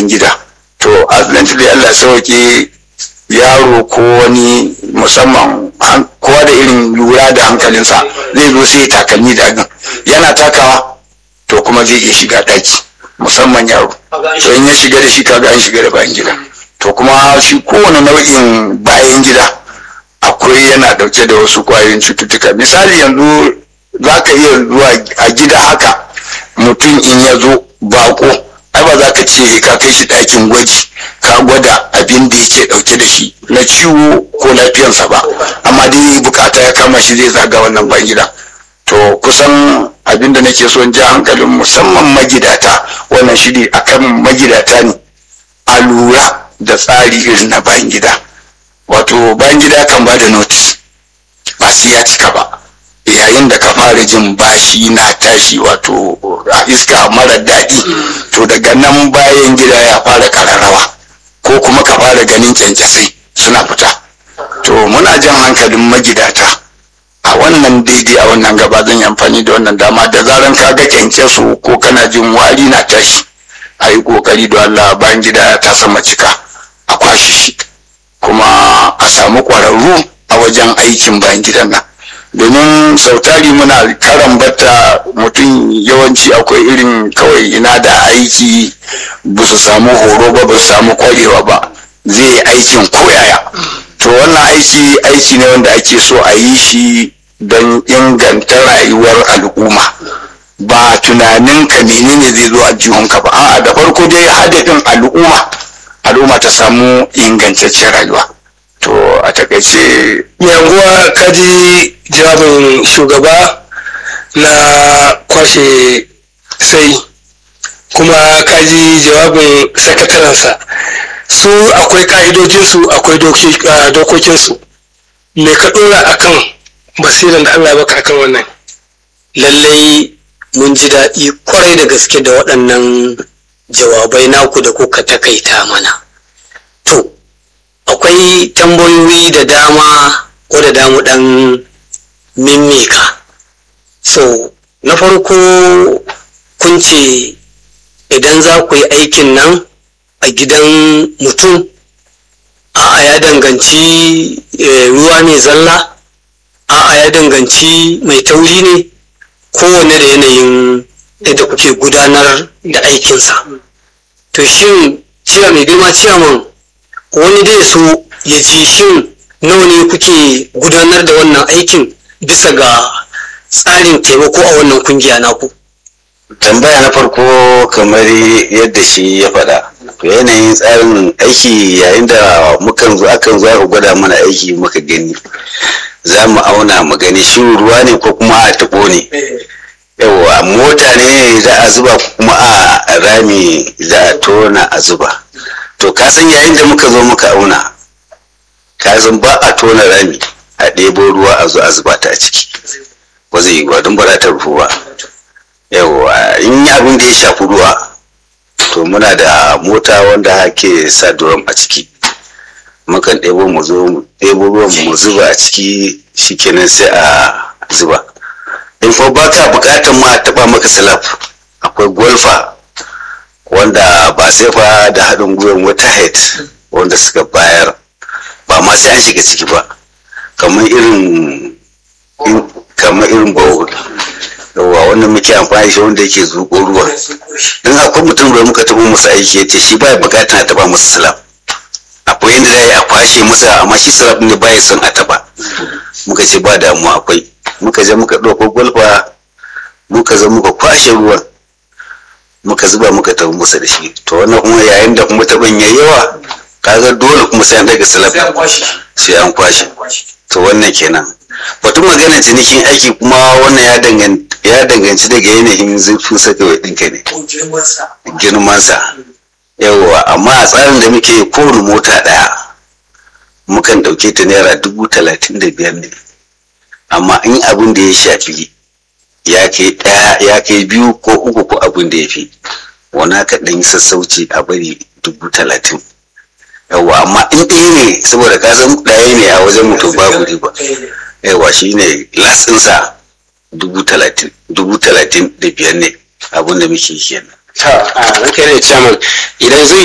bayan gida to accidentally Allah sauke yaro ko wani musamman kowa da irin lura da hankalinsa zai zo sai takalmi da gan yana takawa to kuma zai iya shiga daki musamman yaro to in ya shiga da shi kaga an shiga da bayan gida to kuma shi kowane nau'in bayan gida akwai yana dauke da wasu kwayoyin cututtuka misali yanzu za ka iya zuwa a gida haka mutum in ya zo bako ai ba za ka ce ka kai shi ɗakin gwaji ka gwada abin da yake ɗauke da shi na ciwo ko lafiyansa ba amma dai bukata ya kama shi zai zaga wannan ban gida to kusan abin da nake son ja hankalin musamman magidata wannan shiri akan magidata ne a lura da tsari irin na bayan gida wato bayan gida kan ba da notice ba sai ya cika ba yayin da ka fara jin bashi na tashi wato a iska mara daɗi to daga nan bayan gida ya fara kararrawa ko kuma ka fara ganin kyankyasai suna fita to muna jan hankalin magidata a wannan daidai a wannan gaba zan yi amfani da wannan dama da zaran ka ga kyankyaso ko kana jin wari na tashi a yi kokari da Allah bayan gida ta sama cika a kwashe shi kuma a samu ƙwararru a wajen aikin bayan gidan nan domin sautari muna karan bata mutum yawanci akwai irin kawai ina da aiki ba su samu horo ba ba su samu kwarewa ba zai yi aikin koyaya to wannan aiki aiki ne wanda ake so a yi shi don inganta rayuwar al'umma ba tunanin ka menene zai zo a jihunka ba a'a da farko dai hadafin al'umma al'umma ta samu ingantaccen rayuwa to a takaice yanguwa kaji jawabin shugaba na kwashe sai kuma kaji jawabin sakatarensa su akwai ka'idojinsu akwai dokokinsu me ka dora akan basiran da allah baka akan wannan lallai mun ji daɗi kwarai da gaske da waɗannan jawabai naku da kuka takaita mana to akwai tambayoyi da dama ko da damu ɗan mimmika so na farko kun ce idan za ku yi aikin nan a gidan mutum a'a ya danganci ruwa ne zalla a'a ya danganci mai tauri ne kowane da yanayin yadda kuke gudanar da aikinsa to shin ciya mai girma ciyaman wani dai so ya ji shin nawa ne kuke gudanar da wannan aikin bisa ga tsarin taimako a wannan kungiya naku tambaya na farko kamar yadda shi ya faɗa yanayin tsarin aiki yayin da mukan zo akan zo aka gwada mana aiki muka gani za mu auna mu gani shi ruwa ne ko kuma a taɓo ne yawa mota ne za a zuba kuma a rami za a tona a zuba to ka san yayin da muka zo muka auna ka san ba a tona rami a ɗebo ruwa a zo a zuba ta a ciki ba zai yi ba don ba za ta rufu ba yawa in yi abin da ya shafi ruwa to muna da mota wanda ke sa duram a ciki mukan ɗebo mu zo mu ɗebo ruwan mu zuba a ciki shikenan sai a zuba in fa ba ka bukatar ma taɓa maka salaf akwai golfa wanda ba sai fa da haɗin gwiwar wata head wanda suka bayar ba ma sai an shiga ciki ba kamar irin kamar irin bawo yawa wanda muke amfani shi wanda yake zuƙo ruwa in akwai mutum da muka taɓa masa aiki yace shi baya bukatar a taɓa masa salaf akwai yadda za a yi a kwashe masa amma shi salaf ne baya son a taɓa muka ce ba damuwa akwai muka je muka ɗauko gwalfa muka zo muka kwashe ruwan muka zuba muka tafi musa da shi to wannan kuma yayin da kuma taɓin ya yawa kaga dole kuma sai an daga salaf sai an kwashe to wannan kenan batun magana cinikin aiki kuma wannan ya danganci daga yanayin zurfin sakawai ɗinka ne girmansa yawa amma a tsarin da muke kowane mota ɗaya mukan ɗauke ta naira dubu talatin da biyar ne amma in abin da ya shafi ya kai ɗaya ya kai biyu ko uku ko abin da ya fi wana ka ɗan yi sassauci a bari dubu talatin yawa amma in ɗaya ne saboda ka san ɗaya ne a wajen mutum babu riba yawa shi ne latsinsa dubu talatin dubu talatin da biyar ne abin da muke kenan ta a ranka ne chairman idan zai